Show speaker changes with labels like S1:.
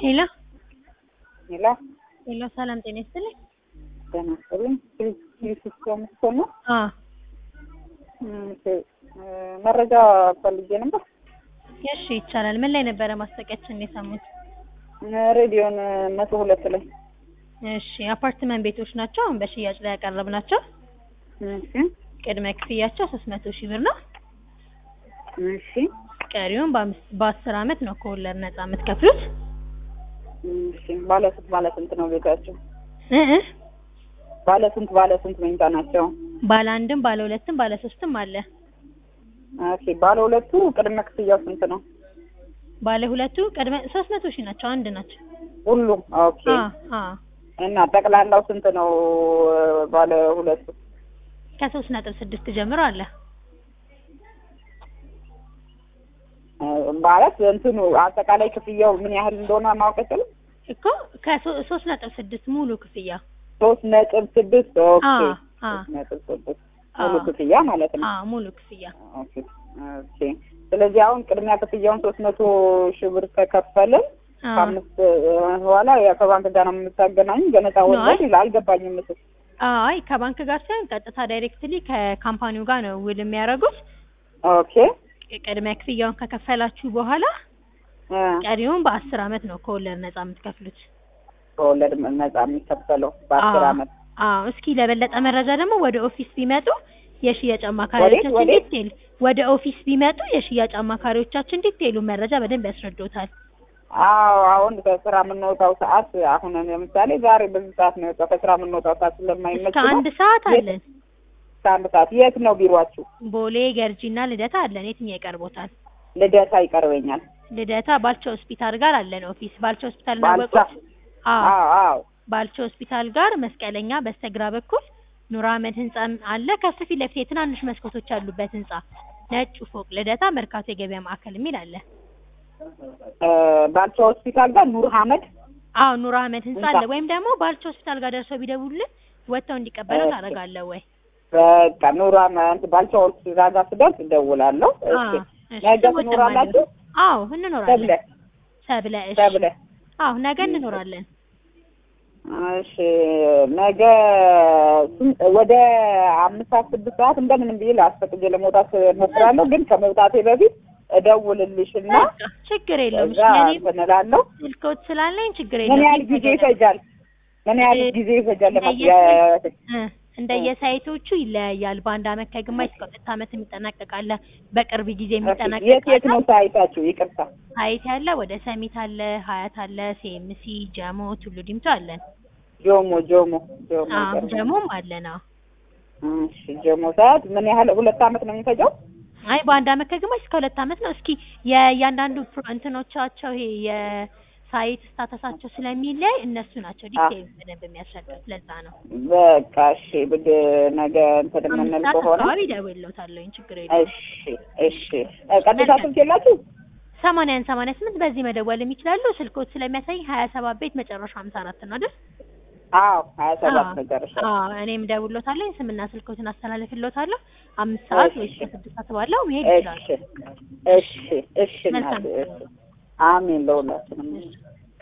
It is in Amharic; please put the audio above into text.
S1: ሄሎ
S2: ሄሎ
S1: ሄሎ፣ ሰላም ጤና ይስጥልኝ።
S2: ጤና ይስጥልኝ። ሲስተም እኮ ነው።
S1: አ
S2: እሺ፣ መረጃ ፈልጌ ነበር።
S1: እሺ፣ ይቻላል። ምን ላይ ነበረ ማስታወቂያችን የሰሙት?
S2: ሬዲዮን መቶ ሁለት ላይ
S1: እሺ፣ አፓርትመንት ቤቶች ናቸው አሁን በሽያጭ ላይ ያቀረብናቸው።
S2: እሺ፣
S1: ቅድመ ክፍያቸው 300 ሺህ ብር ነው።
S2: እሺ፣
S1: ቀሪውን በአምስት በአስር አመት ነው ከወለድ ነፃ የምትከፍሉት።
S2: እሺ። ባለ ስንት ባለ ስንት ነው ቤታቸው?
S1: እ እ
S2: ባለ ስንት ባለ ስንት መኝታ ናቸው?
S1: ባለ አንድም ባለ ሁለትም ባለ ሶስትም አለ።
S2: ኦኬ። ባለ ሁለቱ ቅድመ ክፍያው ስንት ነው?
S1: ባለ ሁለቱ ቅድመ 300 ሺህ ናቸው። አንድ ናቸው።
S2: ሁሉም? ኦኬ።
S1: አ አ
S2: እና ጠቅላላው ስንት ነው? ባለ ሁለቱ
S1: ከሶስት ነጥብ ስድስት ጀምሮ አለ።
S2: ማለት እንትኑ አጠቃላይ ክፍያው ምን ያህል እንደሆነ ማወቅ ይችላል?
S1: እኮ ከሶስት ነጥብ ስድስት ሙሉ ክፍያ
S2: ሶስት ነጥብ ስድስት ኦኬ።
S1: አ አ
S2: ሶስት ነጥብ ስድስት
S1: አ
S2: ሙሉ ክፍያ ማለት ነው።
S1: አ ሙሉ ክፍያ
S2: ኦኬ ኦኬ። ስለዚህ አሁን ቅድሚያ ክፍያውን ሶስት መቶ ሺህ ብር ከከፈልን
S1: አ
S2: ከአምስት በኋላ ያው ከባንክ ጋር ነው የምታገናኙ ገነጣ ወለድ ይላል። አልገባኝም ምስል
S1: አይ ከባንክ ጋር ሳይሆን ቀጥታ ዳይሬክትሊ ከካምፓኒው ጋር ነው ውል የሚያደርጉት።
S2: ኦኬ
S1: ቅድመ ክፍያውን ከከፈላችሁ በኋላ
S2: እ
S1: ቀሪውን በአስር አመት ነው ከወለድ ነፃ የምትከፍሉት።
S2: ከወለድ ነጻ የሚከፈለው በአስር
S1: አዎ።
S2: አመት
S1: አዎ እስኪ ለበለጠ መረጃ ደግሞ ወደ ኦፊስ ቢመጡ የሽያጭ አማካሪዎቻችን
S2: ወዴት?
S1: ዲቴል ወደ ኦፊስ ቢመጡ የሽያጭ አማካሪዎቻችን ዲቴሉ መረጃ በደንብ ያስረዱታል።
S2: አዎ አሁን ከስራ የምንወጣው ሰዓት አሁን ለምሳሌ ዛሬ በዚህ ሰዓት ነው የወጣው። ከስራ የምንወጣው ሰዓት ስለማይመች
S1: እስከ
S2: ነው።
S1: አንድ ሰዓት
S2: የት?
S1: አለን።
S2: እስከ አንድ ሰዓት የት ነው ቢሯችሁ?
S1: ቦሌ ገርጂና ልደታ አለን። የትኛው ይቀርቦታል?
S2: ልደታ ይቀርበኛል።
S1: ልደታ ባልቻ ሆስፒታል ጋር አለን ኦፊስ። ባልቻ ሆስፒታል
S2: ባልቻ?
S1: እናወቁት? አዎ
S2: አዎ አዎ
S1: ባልቻ ሆስፒታል ጋር መስቀለኛ በስተግራ በኩል ኑር አህመድ ህንጻ አለ። ከሱ ፊት ለፊት የትናንሽ መስኮቶች ያሉበት ህንጻ ነጩ ፎቅ ልደታ መርካቶ የገበያ ማዕከል የሚል አለ።
S2: እ ባልቻ ሆስፒታል ጋር ኑር አህመድ
S1: አዎ ኑር አህመድ ህንጻ
S2: ህንጻ።
S1: አለ። ወይም ደግሞ ባልቻ ሆስፒታል ጋር ደርሰው ቢደውሉልን ወጥተው እንዲቀበሉ
S2: እሺ።
S1: ታደርጋለህ ወይ?
S2: በቃ ኑር አህመድ ባልቻ ሆስፒታል ጋር ስደርስ እደውላለሁ። እሺ
S1: አዎ እሺ።
S2: ነገ
S1: ስሞትም
S2: ትኖራላችሁ?
S1: አለ። አዎ እንኖራለን።
S2: ተብለ
S1: ሰብለ እሺ።
S2: ተብለ
S1: አዎ ነገ እንኖራለን።
S2: እሺ ነገ ስንት ወደ አምስት ሰዓት ስድስት ሰዓት እንደምንም ብዬ ላስፈቅጄ ለመውጣት እሞክራለሁ። ግን ከመውጣቴ በፊት እደውልልሽና
S1: በቃ ችግር የለውም።
S2: እዛ
S1: እሺ ለኔ
S2: እንትን እላለሁ።
S1: ስልኮት ስላለኝ ችግር
S2: ምን
S1: የለውም።
S2: ያህል ጊዜ ይፈጃል? ምን ያህል
S1: እ-
S2: ጊዜ ይፈጃል? ለማ-
S1: እንደየ-
S2: የ-
S1: እ እንደየሳይቶቹ ይለያያል። በአንድ አመት ከግማሽ እስከ ሁለት አመት የሚጠናቀቅ አለ። በቅርብ ጊዜ የሚጠናቀቅ
S2: የት የት
S1: አለ።
S2: ነው ሳይታችሁ? ይቅርታ።
S1: ሳይት ያለ ወደ ሰሚት አለ፣ ሀያት አለ፣ ሴምሲ፣ ጀሞ፣ ቱሉ ዲምቱ አለን።
S2: ጆሞ ጆሞ ጆሞ
S1: አዎ
S2: ቅርብ ነው።
S1: ጀሞም አለን። አዎ
S2: እሺ ጆሞ ሰዓት ምን ያህል ሁለት አመት ነው የሚፈጀው?
S1: አይ በአንድ አመት ከግማሽ እስከ ሁለት አመት ነው። እስኪ የእያንዳንዱ ፕሮ- እንትኖቻቸው ይሄ የሳይት ስታተሳቸው ስለሚለያይ እነሱ ናቸው ዲቴይል በደንብ የሚያስረዱት። ለዛ ነው
S2: በቃ እሺ ብድ ነገ እንትን
S1: አምስት
S2: የምንል
S1: ሰዓት
S2: ከሆነ
S1: አካባቢ እደውልልዎታለሁኝ። ችግር የለውም።
S2: እሺ እሺ እ ቀጥታ ስልክ የላችሁ?
S1: ሰማንያን ሰማንያ ስምንት በዚህ መደወል የሚችላሉ። ስልኮት ስለሚያሳይ ሀያ ሰባት ቤት መጨረሻ ሀምሳ አራት ነው አይደል?
S2: አዎ ሀያ ሰባት
S1: አዎ።
S2: መጨረሻ
S1: አዎ እኔም እደውልልዎታለሁ። ስምና ስልኮትን አስተላልፍልዎታለሁ። አምስት ሰዓት ወይ
S2: እሺ።
S1: እስከ ስድስት ሰዓት ባለው መሄድ ይችላሉ።
S2: እሺ እሺ እሺ እናቴ
S1: መልካም።
S2: እሺ አሜን ለሁላችንም
S1: እሺ።